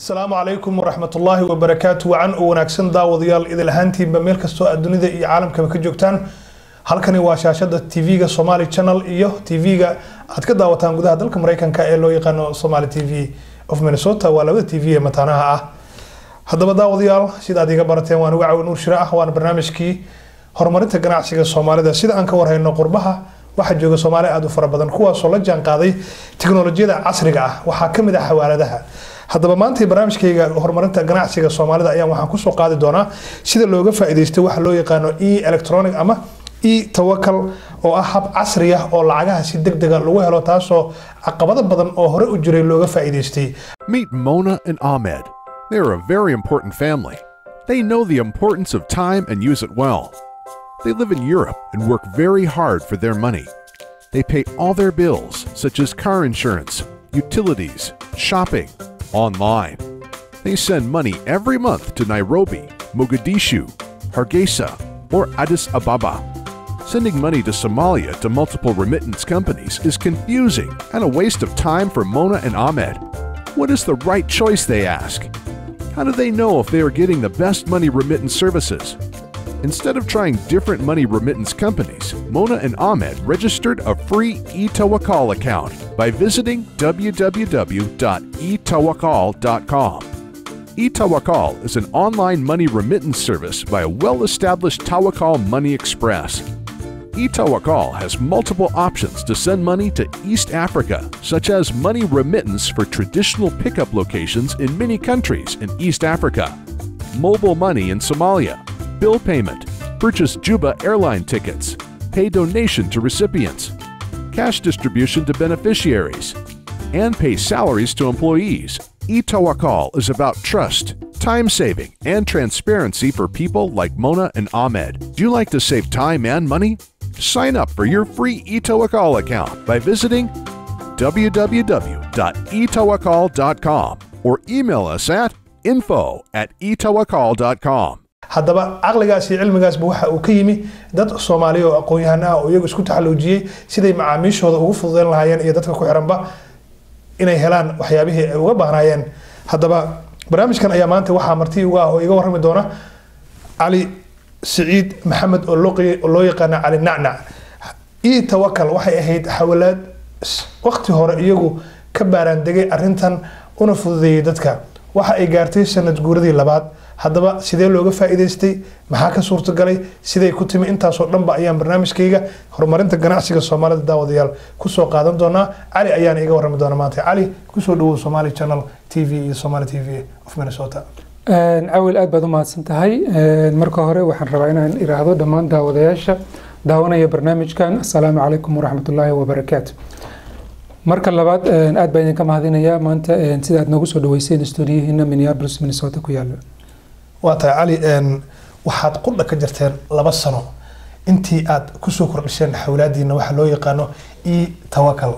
asalaamu calaykum waraxmatullaahi wabarakaatu wacan u wanaagsan daawadayaal idil ahaantiinba meel kastoo aad dunida iyo caalamkaba ka joogtaan halkani waa shaashada tv-ga somali channel iyo tv-ga aad ka daawataan gudaha dalka mareykanka ee loo yaqaano somali t v of minnesota waa labada t v ee mataanaha ah haddaba daawadayaal sida aad iga barateen waan uga cawi nuur shire ah waana barnaamijkii horumarinta ganacsiga soomaalida sida aan ka warhayno qurbaha waxaa jooga soomaali aada u fara badan kuwaasoo la jaan qaaday tiknolojiyada casriga ah waxaa kamid ah xawaaladaha haddaba maanta barnaamijkayga horumarinta ganacsiga soomaalida ayaan waxaan kusoo qaadi doonaa sida looga faa-iideystay waxa loo yaqaano e electronic ama e tawakal oo ah hab casri ah oo lacagaha si deg dega lagu helo taasoo caqabado badan oo hore u jiray looga faa-iideystay Meet Mona and Ahmed. They're a very important family. They know the importance of time and use it well. They live in Europe and work very hard for their money. They pay all their bills, such as car insurance, utilities, shopping, online. They send money every month to Nairobi, Mogadishu, Hargeisa, or Addis Ababa. Sending money to Somalia to multiple remittance companies is confusing and a waste of time for Mona and Ahmed. What is the right choice, they ask? How do they know if they are getting the best money remittance services? Instead of trying different money remittance companies, Mona and Ahmed registered a free eTawakal account by visiting www.etawakal.com. eTawakal is an online money remittance service by a well established Tawakal Money Express. eTawakal has multiple options to send money to East Africa, such as money remittance for traditional pickup locations in many countries in East Africa, mobile money in Somalia, bill payment, purchase Juba airline tickets, pay donation to recipients, cash distribution to beneficiaries, and pay salaries to employees. eTawakal is about trust, time saving, and transparency for people like Mona and Ahmed. Do you like to save time and money? Sign up for your free eTawakal account by visiting www.etawakal.com or email us at info at etawakal.com. haddaba caqligaas iyo cilmigaasba waxa uu ka yimi dad soomaaliya oo aqoon-yahan ah oo iyagu isku taxaluujiyey siday macaamiishooda ugu fududeyn lahaayeen iyo dadka ku xiranba inay helaan waxyaabihii ay uga baahnaayeen haddaba barnaamijkan ayaa maanta waxaa marti uga ah oo iga warrami doona cali siciid maxamed oo loo- oo loo yaqaana cali nacnac e tawakal waxay ahayd xawalaad waqti hore iyagu ka baaraandegay arintan una fududeeyey dadka waxa ay gaartay sanad guuradii labaad haddaba sidee looga faa-iideystay maxaa ka suurtagalay siday ku timi intaasoo dhanba ayaan barnaamijkayga horumarinta ganacsiga soomaalida daawadayaal kusoo qaadan doonaa cali ayaana iga warrami doona maanta cali kusoo dhawow somali channel t v iyo somali t v of minnesota cawil aad baad u mahadsan tahay marka hore waxaan rabaa inaan iraahdo dhammaan daawadayaasha daawanaya barnaamijkan assalaamu calaykum waraxmatullaahi wabarakaatu marka labaad aad baan idinka mahadinayaa maanta sida aad noogu soo dhaweyseen stuudiyihiina minneapolis minnesota ku yaala waa tahay cali waxaad qudha ka jirteen laba sano intii aad kusoo kordhisheen xawlaadiina waxaa loo yaqaano e tawakal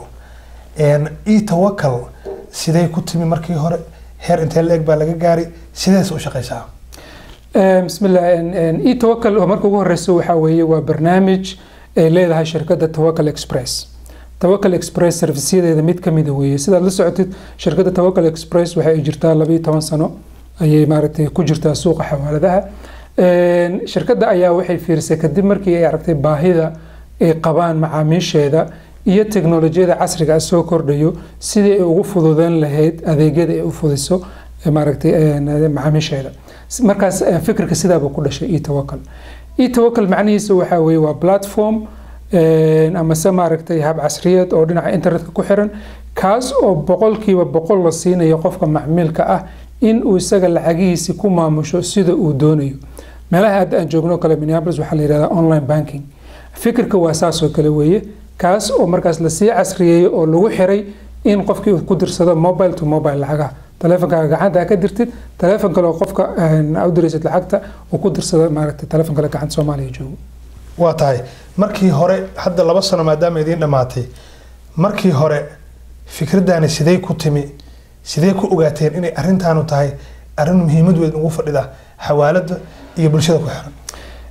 e tawakal sidee ku timi markii hore heer intee la eg baa laga gaaray sidees u shaqeysaa bismillah e tawakal oo marka ugu horeyso waxaa weeye waa barnaamij ay leedahay shirkadda tawakal express tawakal express serviceyadeeda mid kamida weeye sidaad la socotid shirkadda tawakal express waxa ay jirtaa labayo toban sano ayay maaragtay ku jirtaa suuqa xawaaladaha shirkadda ayaa waxay fiirisay kadib markii ay aragtay baahida ay qabaan macaamiisheeda iyo teknolojiyada casriga ah soo kordhayo sidii ay ugu fududeyn lahayd adeegyada ay u fudiso maaragtay macaamiisheeda markaas fikirka sidaaba ku dhashay etawakal etawakal macnihiisa waxaa weeye waa platform amase maaragtay hab casriyeed oo dhinaca internetka ku xiran kaas oo boqolkiiba boqol la siinayo qofka macmiilka ah in uu isaga lacagihiisi ku maamusho sida uu doonayo meelaha hadda aan joogno kale minneapolis waxaa la yihahdaa online banking fikirka waa saasoo kale weeye kaas oo markaas lasii casriyeeyo oo lagu xiray in qofkii uu ku dirsado mobile to mobile lacagaha taleefonkaaga gacanta ka dirtid taleefon kale oo qofka u diraysid lacagta uu ku dirsado maaragtay taleefon kale gacanta soomaaliya joogo waa tahay markii hore hadda laba sano maadaama idiin dhammaatay markii hore fikraddaani sidee ku timi sidee ku ogaateen inay arintaanu tahay arin muhiimad weyn ugu fadhida xawaalada iyo bulshada ku xiran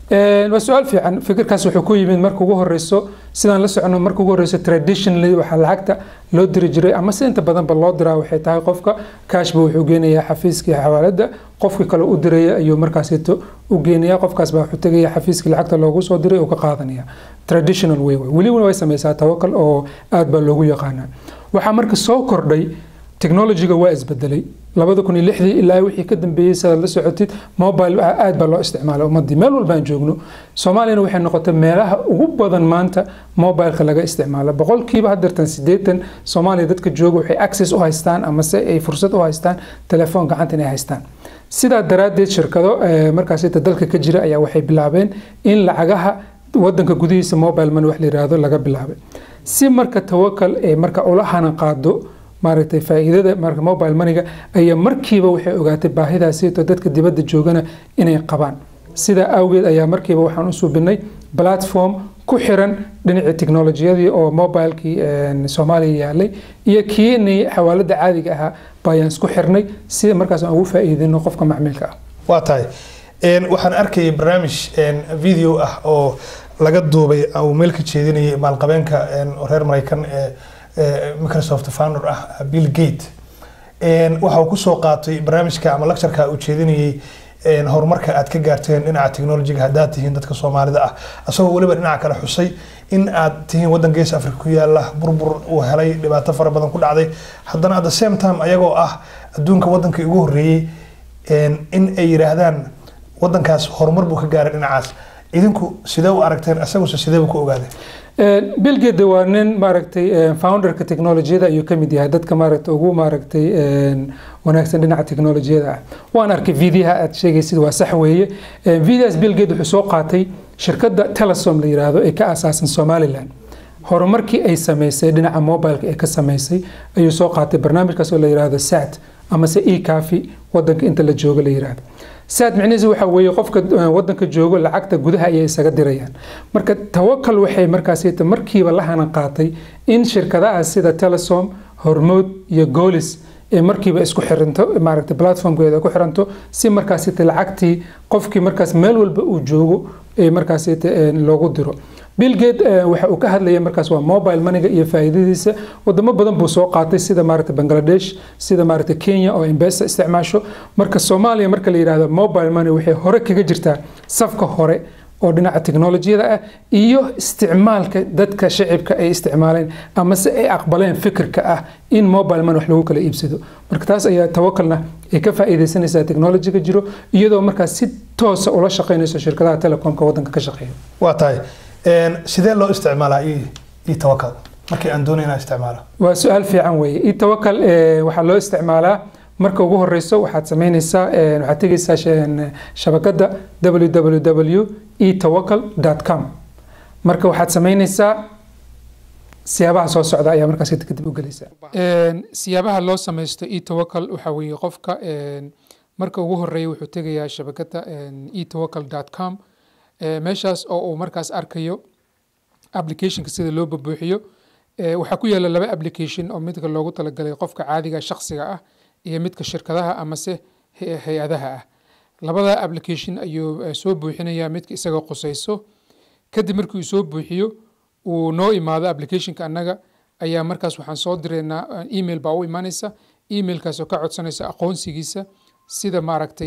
waa su-aal fiican fikirkaas wuxuu ku yimid marka ugu horeyso sidaan la socono marka ugu horeyso traditionally waxaa lacagta loo diri jiray ama si inta badanba loo diraa waxay tahay qofka cashba wuxuu geenayaa xafiiskii xawaalada qofkii kale u diraya ayuu markaasito u geenaya qofkaas baa wuxuu tegaya xafiiskii lacagta loogu soo diray oo ka qaadanaya traditional way weliba way sameysaa tawakal oo aad baa loogu yaqaanaa waxaa marka soo kordhay technologyga waa isbedelay labada kun iyo lixdii ilaa wixii ka dambeeyey sidaad la socotid mobile aad baa loo isticmaalay ummadii meel walbaan joogno soomaaliyana waxay noqotay meelaha ugu badan maanta mobileka laga isticmaalo boqolkiiba hadeertan sideetan soomaaliya dadka jooga waxay access u haystaan amase ay fursad u haystaan telefoon gacanta inay haystaan sidaa daraaddeed shirkado markaasita dalka ka jira ayaa waxay bilaabeen in lacagaha wadanka gudihiisa mobile money wax la yiraahdo laga bilaabay si marka tawakal ee marka ula hana qaado maaragtay faa'iidada marka mobile moneyga ayaa markiiba waxay ogaatay baahidaasito dadka dibadda joogana inay qabaan sidaa awgeed ayaa markiiba waxaan u suubinay platform ku xiran dhinacii teknolojiyadii oo mobilekii soomaaliya yaalay iyo kii xawaalada caadiga ahaa bayaan isku xirnay si markaas aan ugu faa'iidino qofka macmiilka ah waa tahay waxaan arkayay barnaamij video ah oo laga duubay uu meel ka jeedinayay maalqabeenka reer maraykan ee microsoft founder ah bill gate waxa uu kusoo qaatay barnaamijka ama lectureka uu jeedinayay horumarka aad ka gaarteen dhinaca technologyga haddaad tihiin dadka soomaalida ah asagoo weliba dhinaca kale xusay in aad tihiin waddan gees africa ku yaala burbur uu helay dhibaato fara badan ku dhacday haddana at the same time ayagoo ah adduunka waddankii ugu horreeyey in ay yidhaahdaan waddankaas horumar buu ka gaaray dhinacaas idinku sidee u aragteen isaguse sideebu ku ogaaday bill gate waa nin maaragtay founderka technolojiyada ayuu kamid yahay dadka maaragtay ugu maaragtay wanaagsan dhinaca technolojiyada ah waan arkay videoha aad sheegaysid waa sax weeye videohaas bill gate wuxuu soo qaatay shirkadda telesom la yiraahdo ee ka asaasan somaliland horumarkii ay sameysay dhinaca mobileka ee ka sameysay ayuu soo qaatay barnaamijkaas oo la yiraahdo sat amase e cafi wadanka inta la joogo la yiraahdo saad micnihiisu waxa weeye qofka wadanka joogo lacagta gudaha ayay isaga dirayaan marka tawakal waxay markaas markiiba la hana qaatay in shirkadaha sida telesom hormood iyo goolis ee markiiba isku xiranto maaragtay platformkeeda ku xiranto si markaas lacagtii qofkii markaas meel walba uu joogo ee markaas loogu diro bill gate waxa uu ka hadlaya markaas waa mobile moneyga iyo faa'iidadiisa wadamo badan buu soo qaatay sida maaragtay bangladesh sida maaragtay kenya oo embesa isticmaasho marka soomaaliya marka la yidhaahdo mobile money waxay hore kaga jirtaa safka hore oo dhinaca teknolojiyada ah iyo isticmaalka dadka shacibka ay isticmaaleen amase ay aqbaleen fikirka ah in mobile money wax lagu kala iibsado marka taas ayaa tawakalna ay ka faa'iidaysanaysaa teknolojiga jiro iyadoo markaas si toosa ula shaqaynayso shirkadaha telecomka wadanka ka shaqeeya waa tahay sidee loo isticmaalaa i tawakal markii aan doonay inaan isticmaalo waa su-aal fiican weeye i tawakal waxaa loo isticmaalaa marka ugu horeyso waxaad sameyneysaa waxaad tegeysaa shabakada www e tawakal com marka waxaad sameyneysaa siyaabaha soo socda ayaa markaas kadib u gelaysaa siyaabaha loo sameysto e tawakal waxaa weeye qofka marka ugu horeeya wuxuu tegayaa shabakada e tawakal com meeshaas oo uu markaas arkayo applicationka sida loo babuuxiyo waxaa ku yaala laba application oo midka loogu talagalay qofka caadiga shakhsiga ah iyo midka shirkadaha amase hay-adaha ah labada application ayuu soo buuxinaya midka isaga qusayso kadib markii uu soo buuxiyo uu noo imaado applicationka annaga ayaa markaas waxaan soo direynaa email baa u imaanaysa emailkaas oo ka codsanaysa aqoonsigiisa sida maaragtay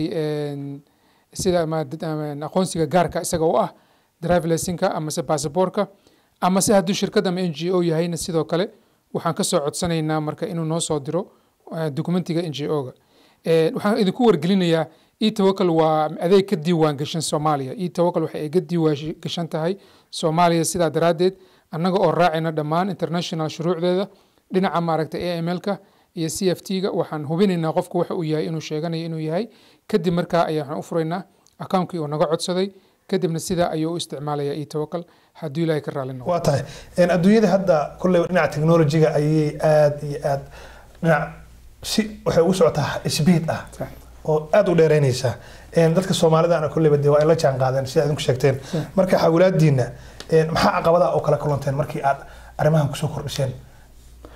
sida aqoonsiga gaarka isaga u ah drivelaysinka amase basaboorka amase hadduu shirkad ama n g o yahayna sidoo kale waxaan kasoo codsanaynaa marka inuu noo soo diro dokumentiga n g o-ga waxaan idinku wargelinayaa e tawakal waa adeeg ka diiwaan gashan soomaaliya e tawakal waxa ay ka diiwaan gashan tahay soomaaliya sidaa daraaddeed annaga oo raacayna dhammaan international shuruucdeeda dhinaca maaragtay a m l-ka iyo c f t-ga waxaan hubinaynaa qofku waxa uu yahay inuu sheeganayo inuu yahay kadib markaa ayaa waxaan u furaynaa akaunkii uu naga codsaday kadibna sidaa ayuu u isticmaalaya e tawakal hadduu ilaahay ka raali noqo waa tahay adduunyada hadda kolleyba dhinaca technologyga ayay aada iyo aada dhinac si waxay ugu socotaa speed ah oo aada u dheereynaysa dadka soomaalidana kolleyba dee waa ay la jaan qaadeen sida idinku sheegteen marka xawlaadiina maxaa caqabadaha oo kala kulanteen markii aad arrimahan kusoo kordhiseen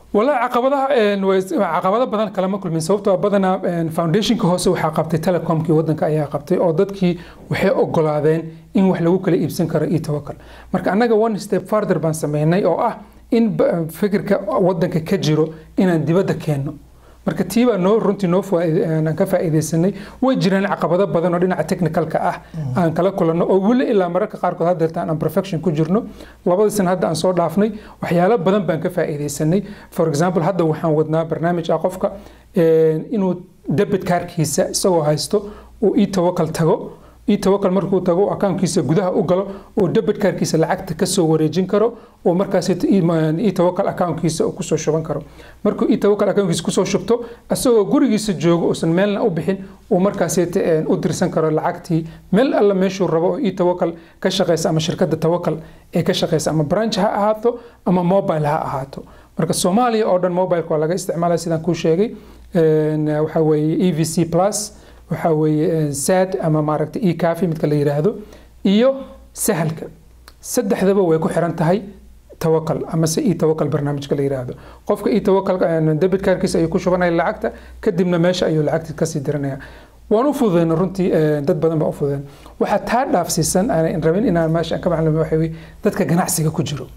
والله caqabadaha een, way- caqabado badan kalama kulmin sababtoo ah badanaa een, foundationka hoose waxaa qabtay telecomkii wadanka ayaa qabtay oo dadkii waxay ogolaadeen in wax lagu kala iibsan karo iyo tawakal marka annaga one step farther baan sameynay oo ah in ba- fikirka wadanka ka jiro inaan dibadda keenno marka tii baa noo runtii noo faa- aan ka faa'iidaysanay way jiraan caqabado badan oo dhinaca technicalka ah aan kala kulanno oo weli ilaa mararka qaarkood haddeerta aan perfection ku jirno labadii sana hadda aan soo dhaafnay waxyaalo badan baan ka faa'iidaysanay for example hadda waxaan wadnaa barnaamij ah qofka een, inuu debit kaarkiisa isagoo haysto uu ii tawakal tago ii tawakal markuu tago akaunkiisa gudaha u galo oo debit kaarkiisa lacagta kasoo wareejin karo oo markaas ii tawakal akaunkiisa uu kusoo shuban karo markuu ii tawakal akaunkiisa kusoo shubto isagoo gurigiisa joogo uusan meelna u bixin uu markaas u dirsan karo lacagtii meel alla meeshuu rabo oo ii tawakal ka shaqeysa ama shirkadda tawakal ee ka shaqeysa ama branch ha ahaato ama mobile ha ahaato marka soomaaliya oo dhan mobileka waa laga isticmaalaya sidaan kuu sheegay Een, waxaa weeye e v c plus waxaa weeye sad ama maaragta e cafi midka la yiraahdo iyo sahalka saddexdaba way ku xiran tahay tawakal amase e tawakal barnaamijka la yiraahdo qofka e tawakal debit kaarkiisa ayuu ku shubanaya lacagta kadibna meesha ayuu lacagta kasii diranaya waan u fududeyna runtii eh, dad badan baa u fududeen waxaa taa dhaafsiisan aan rabin inaan meesha aan ka maclamo waxa weye dadka ganacsiga ku jiro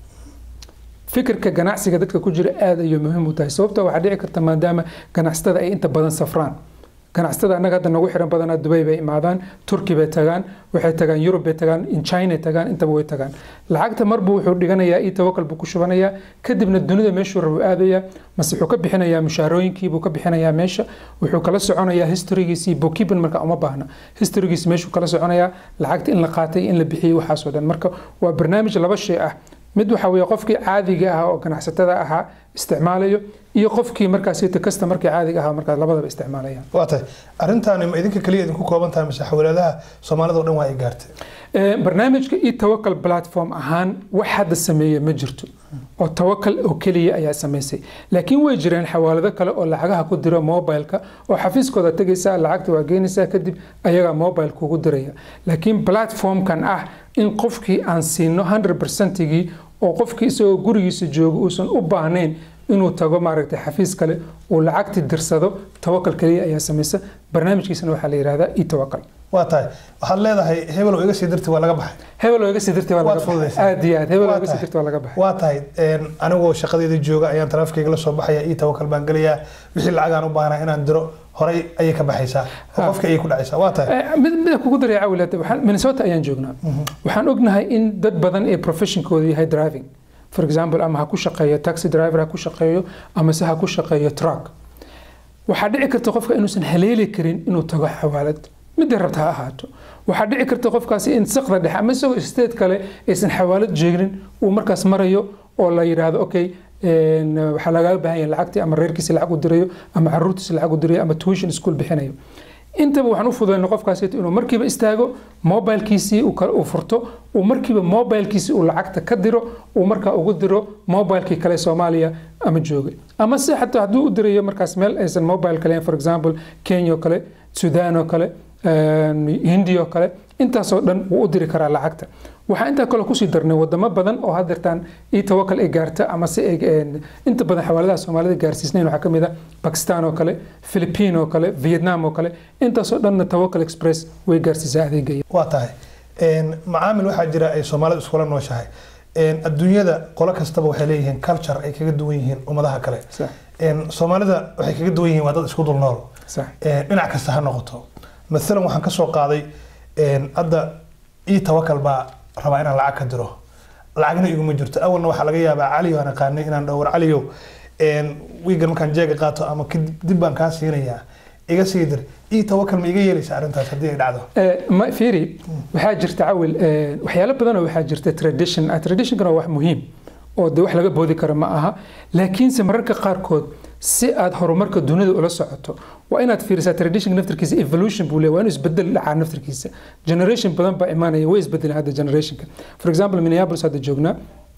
fikirka ganacsiga dadka ku jira aada ayuu muhiim u tahay sababta waxaa dhici karta maadaama ganacsatada ay inta badan safraan ganacsatada annaga hadda nagu xiran badanaa dubay bay imaadaan turki bay tagaan waxay tagaan yurub bay tagaan in china tagaan intaba way tagaan lacagta marbu wuxuu dhiganayaa io tawakal buu ku shubanayaa kadibna dunida meeshuu rabu aadayaa mase wuxuu ka bixinayaa mushaarooyinkii buu ka bixinayaa meesha wuxuu kala soconayaa historygiisii bookkeeping marka uma baahna historygiisi meeshuu kala soconayaa lacagta in la qaatay in la bixiyey waxaasoo dhan marka waa barnaamij laba shay ah mid waxa weeye qofkii caadiga ahaa oo ganacsatada ahaa isticmaalayo iyo qofkii markaas kasta markii caadiga ahaa markaas labadaba isticmaalayaan waa tahay arrintaani ma idinka keliya idinku kooban tahay mise xawlaadaha soomaalida o dhan waa ay gaartay Ee, barnaamijka e tawakal platform ahaan wax hadda sameeya ma jirto oo tawakal oo keliya ayaa samaysay laakiin way jireen xawaalado kale oo lacagaha ku diro mobileka oo xafiiskooda tegaysaa lacagta waa geynaysaa kadib ayagaa mobile kugu diraya laakiin platformkan ah in qofkii aan siino 100%gii oo qofkii isagoo gurigiisa jooga uusan u baahnayn inuu tago maaragtay xafiis kale uu lacagti dirsado tawakal keliya ayaa samaysa barnaamijkiisana waxaa la yihahdaa e tawakal waa tahay waxaad leedahay hebel oo iga sii dirtay waa laga baxay hebel oo iga sii dirtay waa Waad laga baxay fududaysay. aad iyo aad hebel oo Waa iga sii tahay. dirtay waa laga baxay waa tahay een, anigoo shaqadeeda jooga ayaan taraafkayga la soo baxaya ii tawakal baan gelayaa wixii lacag aan u baahnaa inaan diro horay ayay ka baxaysaa oo Ha. qofka ayay ku dhacaysaa waa tahay Eh, mid mid kugu daray cawilad waxaan minnesota ayaan joognaa waxaan ognahay in dad badan ee professionkoodu yahay driving for example ama ha ku shaqeeyo taxi driver ha ku shaqeeyo ama se ha ku shaqeeyo truck waxaa dhici karta qofka inuusan haleeli karin inuu tago xawaalad midday rabta ha ahaato waxaa dhici karta qofkaasi in saqda dhexe ama isagoo state kale aysan xawaalad jeegnin uu markaas marayo oo la yidhaahdo okay een, waxaa lagaga baahan yahay lacagtii ama reerkiisa lacag u dirayo ama caruurtiisa lacag u dirayo ama tuition school bixinayo intaba waxaan u fududeyna qofkaasi inuu markiiba istaago mobilkiisii uu kale uu furto uu markiiba mobilkiisii uu lacagta ka diro uu markaa ugu diro mobilkii kale soomaaliya ama joogay ama se xataa hadduu u dirayo markaas meel aysan mobile kale for example kenya oo kale sudan oo kale een, hindi oo kale intaasoo dhan wuu u diri karaa lacagta waxaa intaa kale kusii darnay wadamo badan oo hadeertaan io tawakal ay gaarta ama se ay een, inta badan xawaaladaha soomaalida gaarsiisnayn waxaa kamid ah bakistan oo kale philippine oo kale vietnam oo kale intaasoo dhanna tawakal express way gaarsiisaa adeegaya waa tahay een, macaamil waxaa jira ay soomaalida iskula nooshahay een, adduunyada qolo kastaba waxay leeyihiin culture ay kaga duwan yihiin ummadaha kale sax een, soomaalida waxay kaga duwan yihiin waa dad isku dul nool sax een, dhinac kasta ha noqoto maalan waxaan kasoo qaaday een, hadda ii tawakal baa rabaa inaan lacag ka diro lacagna iguma jirto awalna waxaa laga yaabaa caliyo aan aqaanay inaan dhowr caliyo een, wiigan markaan jeega qaato ama kadib dib baan kaa siinayaa iga sii dir ii tawakal ma iga yeelaysa arrintaas haddii ay dhacdo Eh, ma fiiri waxaa jirta cawil eh, waxyaalo badan oo waxaa jirta tradition ah traditionkana waa wax muhiim oo de wax laga boodi karo ma aha laakiinse mararka qaarkood si aad horumarka dunida ula socoto waa inaad fiirisaa traditionka naftirkiisa evolution buu leeyahay waa inuu isbedel dhacaa naftirkiisa generation badan baa imaanaya way isbedeleen hadda generationka for example minneapolis hadda joognaa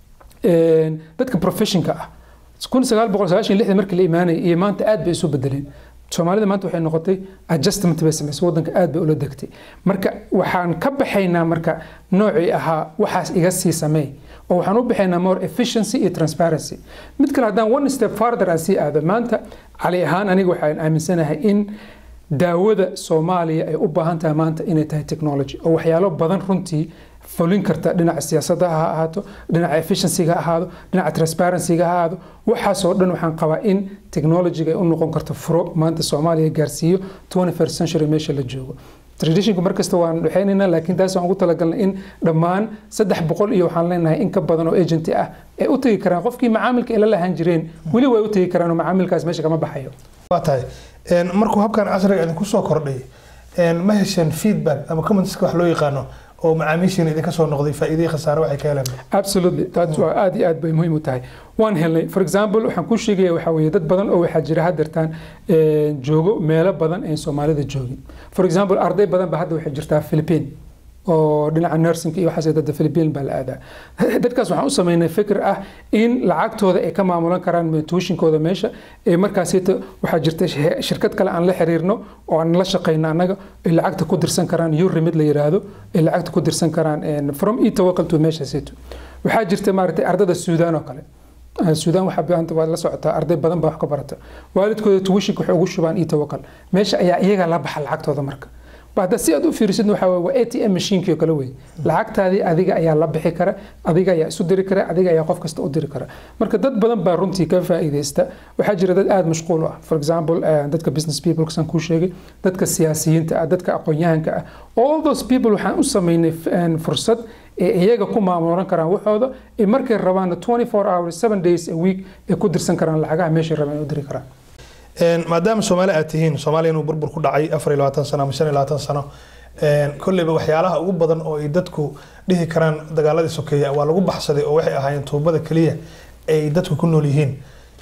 een, dadka professionka ah kun sagaal boqol sagaashan iyo lixdii markii la imaanayay iyo maanta aad bay isu bedeleen soomaalida maanta waxay noqotay adjustment bay samaysay wadanka aad bay ula degtay marka waxaan ka baxaynaa marka noocii ahaa waxaas iga sii sameey oo waxaan u bixaynaa more efficiency iyo transparency mid kale haddaan one step farther aan sii aado maanta cali ahaan aniga waxaan aaminsanahay in daawada soomaaliya ay u baahan tahay maanta inay tahay technology oo waxyaalo badan runtii fulin karta dhinaca siyaasadda ha ahaato dhinaca efficiencyga ha ahaado dhinaca transparencyga ha ahaado waxaasoo dhan waxaan qabaa in technologyga ay u noqon karto furo maanta soomaaliya gaarsiiyo 21st century meesha la joogo traditionka markasta waan dhexaynaynaa laakiin taas waan ugu talagalnay in dhammaan saddex boqol iyo waxaan leenahay in ka badan oo agenti ah ay u tegi karaan qofkii macaamilka ay la lahaan jireen weli way u tegi karaan oo macaamilkaas meesha kama baxayo waa tahay markuu habkan casriga idinku soo kordhay ma hesheen feedback ama commentska wax loo yaqaano oo macaamiishiina idinka soo noqday faa'iidihii khasaare waxay ka heleen absolutely taas waa aad iyo aad bay muhiim u tahay waan helnay for example waxaan kuu sheegaya waxaa weeye dad badan oo waxaa jira haddeertaan joogo meelo badan aan soomaalida joogin for example arday badan ba hadda waxay jirtaa philippine oo dhinaca nursing iyo waxaas dadda Philippine baa la aadaa dadkaas waxaan u sameynay fikir ah in lacagtooda ay ka maamulan karaan tuushinkooda meesha ee markaas waxaa jirta shirkad kale aan la xiriirno oo aan la shaqeyno annaga ay lacagta ku dirsan karaan euro mid la yiraahdo ay lacagta ku dirsan karaan from e-tawakkal to meeshaasito waxaa jirta maaragtay ardada suudaan oo kale suudaan waxaa baahanta waad la socotaa arday badan baa wax ka barata waalidkooda tuwishinka waxay ugu shubaan e-tawakkal meesha ayaa iyaga la baxa lacagtooda marka hadda si aad u fiirisid waxa waa a t m mashiinkii oo kale wey lacagtaadii adiga ayaa la bixi kara adiga ayaa isu diri kara adiga ayaa qof kasta u diri kara marka dad badan baa runtii ka faa'iidaysta waxaa jira dad aada mashquul u ah for example dadka business people kasaan kuu sheegay dadka siyaasiyiinta ah dadka aqoon-yahanka ah all those people waxaan u sameynay fursad ee iyaga ku maamulan karaan waxooda ee markay rabaanna 24 hours 7 days a week ay ku dirsan karaan lacagaha meeshay rabaan ay u diri karaan maadaama soomaali aad tihiin soomaaliya inuu burbur ku dhacay afar iyo labaatan sano ama shan iyo labaatan sano kolleyba waxyaalaha ugu badan oo ay dadku dhihi karaan dagaaladii sokeeya waa lagu baxsaday oo waxay ahaayeen tuubada keliya ay dadku ku nool yihiin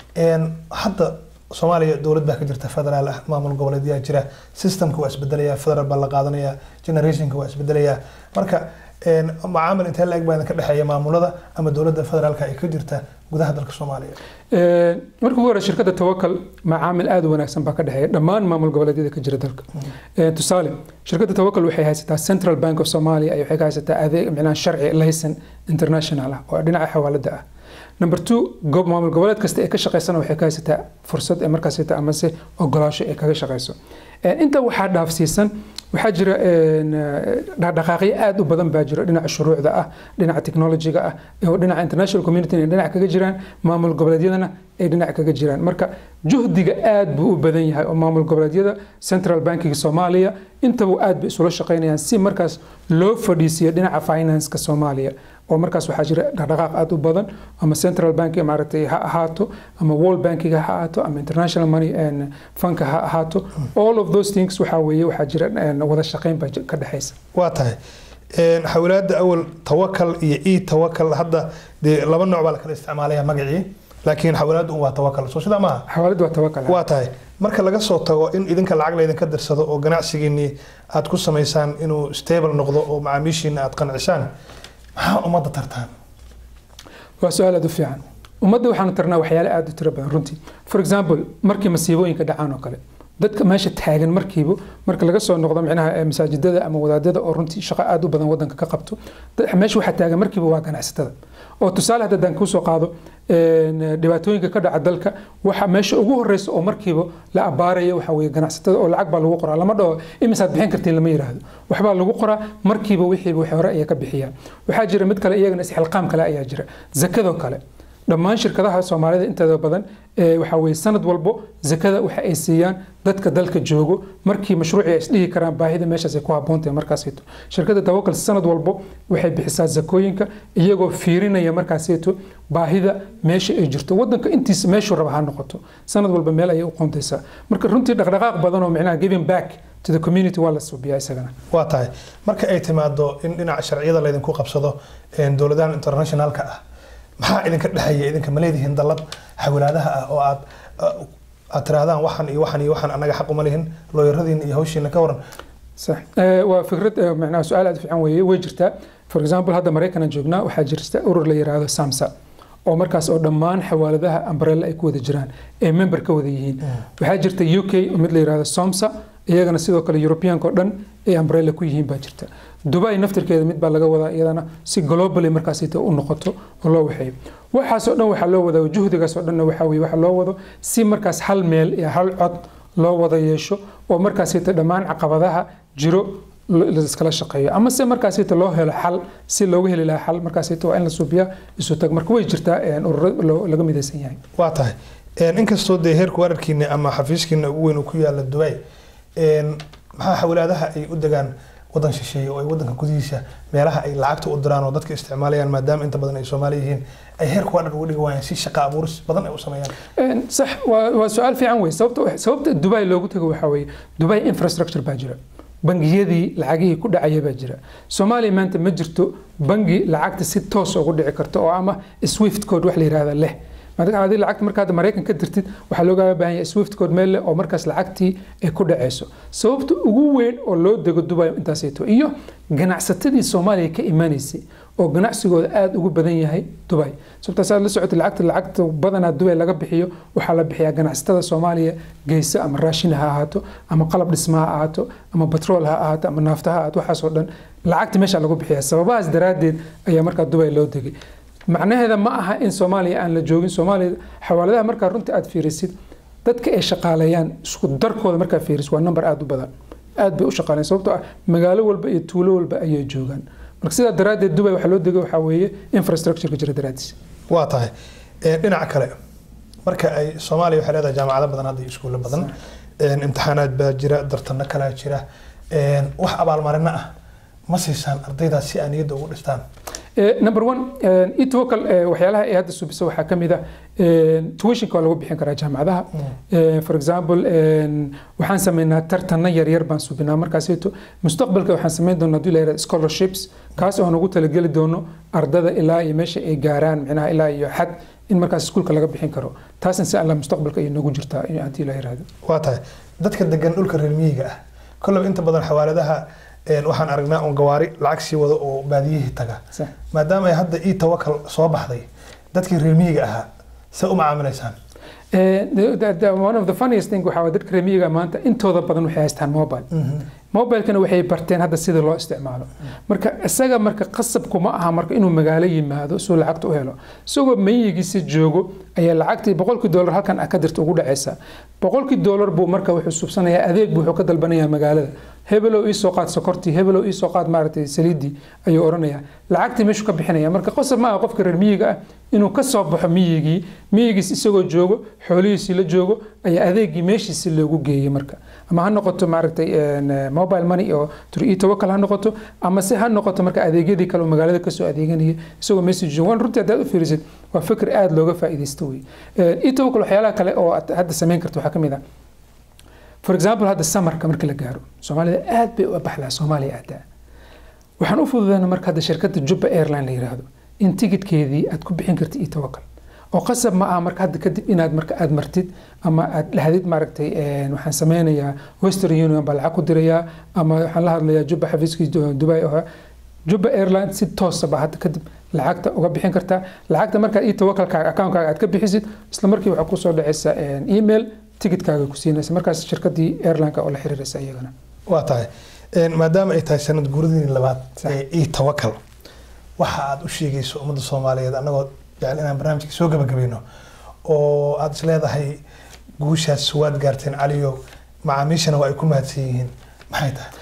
hadda soomaaliya dowlad baa ka jirta federaal ah maamul goboleedyaa jira systemka waa isbedelaya federal baa la qaadanaya generationka waa isbedelaya marka macaamil intee la-eg baa idinka dhexeeya maamulada ama dowladda federaalka ay ka jirta gudaha dalka soomaaliya marka ugu hore shirkadda tawakal macaamil aada u wanaagsan baa ka dhexeeya dhammaan maamul goboleedyada ka jira dalka tusaale shirkadda tawakal waxay haysataa central bank of somalia waxay ka haysataa adeeg micnaha sharci laysan international ah oo dhinaca xawaalada ah number two gob maamul goboleed kasta ee ka shaqeysana waxay ka haysataa fursad ee markaas amase ogolaasho ee kaga shaqeyso inta waxaa dhaafsiisan waxaa jira dhaqdhaqaaqyo aada u badan baa jira dhinaca shuruucda ah dhinaca technologiga ah oo dhinaca international community ay dhinac kaga jiraan maamul goboleedyadana ay dhinac kaga jiraan marka juhdiga aad buu u badan yahay oo maamul goboleedyada central bankiga soomaaliya intaba aad bay isula shaqeynayaan si markaas loo fadhiisiyo dhinaca financeka soomaaliya oo markaas waxaa jira dhaqdhaqaaq aada u badan ama central bank maaragtay ha ahaato ama world bankiga ha ahaato ama international money funka ha ahaato all of those things waxaa weeye waxaa jira wada shaqeyn baa ka dhexeysa waa tahay xawilaada awal tawakal iyo e tawakal hadda dee laba nooc baa la kala isticmaalaya magacii laakiin xawilaadu waa tawakal soo sidaa maaha xawaaladu waa tawakal waa tahay marka laga soo tago in idinka lacag laydinka dirsado oo ganacsigiinii aad ku samaysaan inuu stable noqdo oo macaamiishiina aad qancisaan maxaa ummadda tartaan waa su-aal aada u fiican ummadda waxaanu tarnaa waxyaale aada u tiro badan runtii for example markii masiibooyinka dhacaan oo kale dadka meesha taagan markiiba marka laga soo noqdo micnaha masaajidada ama wadaadada oo runtii shaqo aada u badan wadanka ka qabto meesha waxaa taagan markiiba waa ganacsatada oo tusaale hadda haddaan kusoo qaado dhibaatooyinka ka dhaca dalka waxa meesha ugu horeysa oo markiiba la abaaraya waxa weye ganacsatada oo lacag baa lagu qoraa lama dhaho imisaad bixin kartiin lama yiraahdo waxbaa lagu qoraa markiiba wixiiba wax hore ayaa ka bixiyaan waxaa jira mid kale iyagana isxilqaam kale ayaa jira zakadoo kale dhammaan shirkadaha soomaalida inteeda badan waxaa weye sanad walbo zakada waxa ay siiyaan dadka dalka joogo markii mashruuci ay isdhihi karaan baahida meeshaas ay ku habboontahay markaasito shirkadda tawakal sanad walbo waxay bixisaa zakooyinka iyagoo fiirinaya markaasito baahida meesha ay jirto wadanka intiisa meeshuu raba ha noqoto sanad walba meel ayay u qoontaysaa marka runtii dhaqdhaqaaq badan oo micnaha giving back to the community waa la suubiyaa isagana waa tahay marka ay timaado in dhinaca sharciyada laydinku qabsado dowladahan internationalka ah maxaa idinka dhexeeya idinka ma leedihiin dallad xawilaadaha ah oo aad aad tirahdaan waxan iyo waxan iyo waxan annaga xaq uma lihin looyaradiina iyo hawshiina ka waran صح waa fikrad macnaha su-aal aad fiican weeye way jirtaa for example hadda maraykan aan joognaa waxaa jirta urur la yiraahdo samsa oo markaas oo dhammaan xawaaladaha umbrella ay ku wada jiraan ee member ka wada yihiin waxaa jirta u k mid la yiraahdo somsa iyagana sidoo kale europeanka oo dhan ay umbrella ku yihiin baa jirta dubai naftirkeeda mid baa laga wadaa iyadana si globally markaasita u noqoto oo loo waxeeyo waxaasoo dhan waxaa loo wadaa juhdigaasoo dhanna waxaa weye waxa loo wado si markaas hal meel iyo hal cod loo wada yeesho oo markaasita dhammaan caqabadaha jiro laiskala shaqeeyo ama se markaasita loo helo xal si looga heli lahaa xal markaasita waa in la suubiyaa isu tag marka way jirtaa ururo laga midaysan yahay waa tahay inkastoo dee heerka wararkiina ama xafiiskiina ugu weyn uu ku yaala dubai maxaa xawlaadaha ay u degaan wadan shisheeye oo ay wadanka gudihiisa meelaha ay lacagta u diraan oo dadka isticmaalayaan maadaama inta badan ay soomaali yihiin ay heerka waa dhan uga dhigi waayaan si shaqa abuuris badan ay u sameeyaan sax waa su-aal fiican wey sababta sababta dubai loogu tago waxaa weeye dubai infrastructure baa jira bangiyadii lacagihii ku dhacaya baa jira soomaaliya maanta ma jirto bangi lacagta si toos ugu dhici karta oo ama swift code wax la yihahda leh adi lacagta markaad maraykan ka dirtid waxaa loogaga baahan yahay swift code meel leh oo markaas lacagtii ay ku dhaceyso sababta ugu weyn oo loo dego dubai intaaseeto iyo ganacsatadii soomaaliya ka imanaysay oo ganacsigooda aada ugu badan yahay dubai sababtaas aad la socotay lacagta lacagta badanaa dubai laga bixiyo waxaa la bixiyaa ganacsatada soomaaliya geysa ama raashin ha ahaato ama qalab dhisma ha ahaato ama batrool ha ahaato ama naafta ha ahaato waxaasoo dhan lacagta meesha lagu bixiya sababahaas daraaddeed ayaa markaa dubai loo degay macnaheeda ma aha in soomaaliya aan la joogin soomaaliya xawaaladaha markaa runtii aad fiirisid dadka ay shaqaaleeyaan isku darkooda markaa fiirisid waa number aada u badan aad bay u shaqaaleyan sababtoo ah magaalo walba iyo tuulo walba ayay joogaan marka sidaa daraaddeed dubai waxaa loo degay waxaa weeye infrastructureka jira daraaddiis waa tahay dhinaca kale marka ay soomaaliya waxay leedahay jaamacado badan hadda iyo iskuulo badan imtixaanaad baa jira dartano kalaa jira wax abaalmarino ah ma siisaan ardaydaas si aan niyadda ugu dhistaan number one etvocal waxyaalaha ay hadda subisa waxaa ka mid ah tuitionka waa lagu bixin karaa jaamacadaha for example waxaan sameynaa tartana yaryar baan subinaa markaaseeto mustaqbalka waxaan sameyn doonaa hadii la yihahdo scholarships kaas oo aan ugu talageli doono ardada ilaa iyo meesha ay gaaraan micnaha ilaa iyo xad in markaas iskuulka laga bixin karo taasna si alla mustaqbalka ay noogu jirtaa hadii la yihahdo waa tahay dadka degan dhulka reer miyiga ah kollaba inta badan xawaaladaha waxaan aragnaa un gawaari lacag sii wada oo baadiyihii taga maadaama ay hadda ii tawakal soo baxday dadkii reer miyiga ahaa se u macaamilaysaan one of the funniest thing waxaa dadka reer miyiga maanta intooda badan waxay haystaan mobile mobilekana waxay barteen hadda sida loo isticmaalo marka isaga marka qasabku ma aha marka inuu magaalo yimaado suu lacagta u helo isagoo mayigiisa joogo ayaa lacagtii boqolkii doolar halkan ka dirta ugu dhacaysa boqolkii doolar buu marka wuxuu subsanayaa adeeg buu wuxuu ka dalbanayaa magaalada hebelow ii soo qaad sokortii hebelow ii soo qaad maaragtay saliidii ayuu odhanayaa lacagtii meeshuu ka bixinaya marka qosab ma aha qofka reer miyiga ah inuu ka soo baxo miyigii miyigiis isagoo joogo xoolihiisii la joogo ayaa adeegii meeshiisi loogu geeyey marka ama ha noqoto maaragtay mobile money oo turi tawakal ha noqoto ama se ha noqoto marka adeegyadii kale oo magaalada kasoo adeeganaya isagoo meesii joogo waan runtii haddaad u fiirisid waa fikir aada looga faa'iidaysto wey etawakal waxyaalaha kale oo aad hadda samayn karto waxaa ka mid ah for example hadda samarka marka la gaaro soomaalida aad bay u baxdaa soomaaliya aadaa waxaan u fududeyna marka hadda shirkadda jubba airline la yiraahdo in tigidkeedii aad ku bixin kartid etawakal oo qasab ma aha marka hadda kadib inaad marka aad martid ama aad dhahdid maaragtay waxaan sameynayaa western union baa lacag ku dirayaa ama waxaan la hadlayaa jubba xafiiskii dubai oo jubba airline si toosa baa hadda kadib lacagta uga bixin kartaa lacagta markaad etawakalkaaga akaunkaaga aad ka bixisid isla markii waxaa kusoo dhacaysa email tigidkaaga ku siinaysa markaas shirkadii airlineka oo la xiriiraysa iyagana waa tahay maadaama ay tahay sanad guuradii labaad ee ii tawakal waxa aad u sheegayso ummadda soomaaliyeed annagoo jecel inaan barnaamijka soo gabagabayno oo aad is leedahay guushaas waad gaarteen caliyo macaamiishana waa ay ku mahadsan yihiin maxay tahay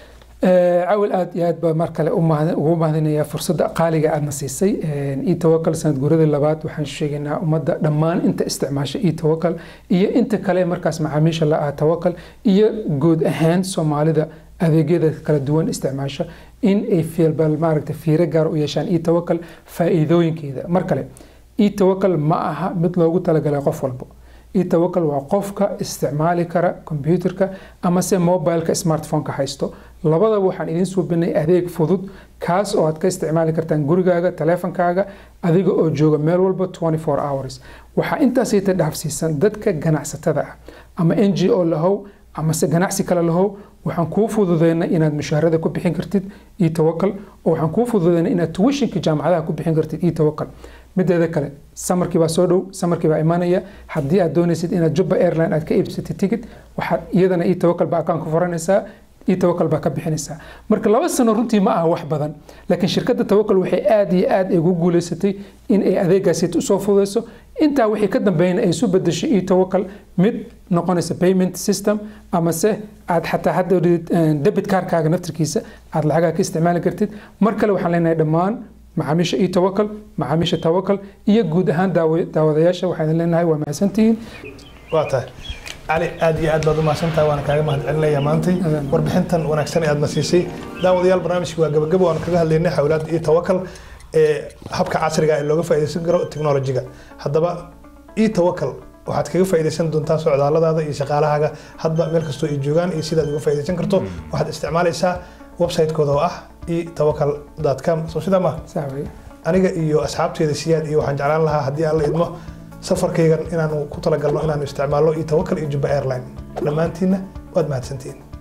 cawil aad iyo aad baa mar kale ugu mahadinayaa fursadda qaaliga aadna siisay e tawakal sanad guuradii labaad waxaan sheegaynaa ummadda dhammaan inta isticmaasha e tawakal iyo inta kale markaas macaamiisha la ah tawakal iyo guud ahaan soomaalida adeegyada kala duwan isticmaasha in ay fiilbal maaragta fiiro gaar u yeeshaan e tawakal faa'iidooyinkeeda mar kale e tawakal ma aha mid loogu talagalay qof walbo etawakal waa qofka isticmaali kara kombyuutarka ama se mobileka smartphoneka haysto labadaba waxaan idiin suubinay adeeg fudud kaas oo aad ka isticmaali kartaan gurigaaga taleefonkaaga adiga oo jooga meel walba hours waxaa intaasayta dhaafsiisan dadka ganacsatada ah ama n g o lahow amase ganacsi kale lahow waxaan kuu fududeyna inaad mushaharada ku bixin kartid etawakal oo waxaan kuu fududeyna inaad tuwishinka jaamacadaha ku bixin kartid etawakal mideeda kale samarkii baa soo dhow samarkii baa imanaya haddii aad doonaysid inaad jubba airline aad ka iibsatid ticket waxaad iyadana ii tawakal baa account ku furanaysaa ii tawakal baa ka bixinaysaa marka laba sano runtii ma aha wax badan laakiin shirkadda tawakal waxay aad iyo aad ugu guuleysatay in ay adeegaasi usoo fududeyso intaa wixii ka dambeeyna ay isu bedesho ii tawakal mid noqonaysa payment system amase aad xataa hadda debit kaarkaaga naftirkiisa aad lacagaha ka isticmaali kartid mar kale waxaan leenahay dhammaan macaamiisha ii tawakal macaamiisha tawakal iyo guud ahaan daawadayaasha waxaan leenahay waa mahadsantihiin waa tahay cali aad iyo aad baad u mahadsantahay waana kaaga mahadcelinaya maantay warbixintan wanaagsan ee aad na siisay daawadayaal barnaamijka waa gabagabo aan kaga hadlaynay xawlaadda iyo tawakal ee habka casriga ee looga faa'iidaysan karo teknolojiga haddaba ii tawakal waxaad kaga faa'iidaysan doontaa socdaalladaada iyo shaqaalahaaga hadba meel kastoo ay joogaan iyo sidaad uga faa'iidaysan karto waxaad isticmaalaysaa website-kooda oo ah e tawakal com soo sidaa ma aniga iyo asxaabteeda siyaad iyo waxaan jeclaan lahaa haddii aan la idmo safarkaygan inaanu ku talagalno inaanu isticmaalno iyo tawakal iyo jubba airline dhammaantiinna waad mahadsantihiin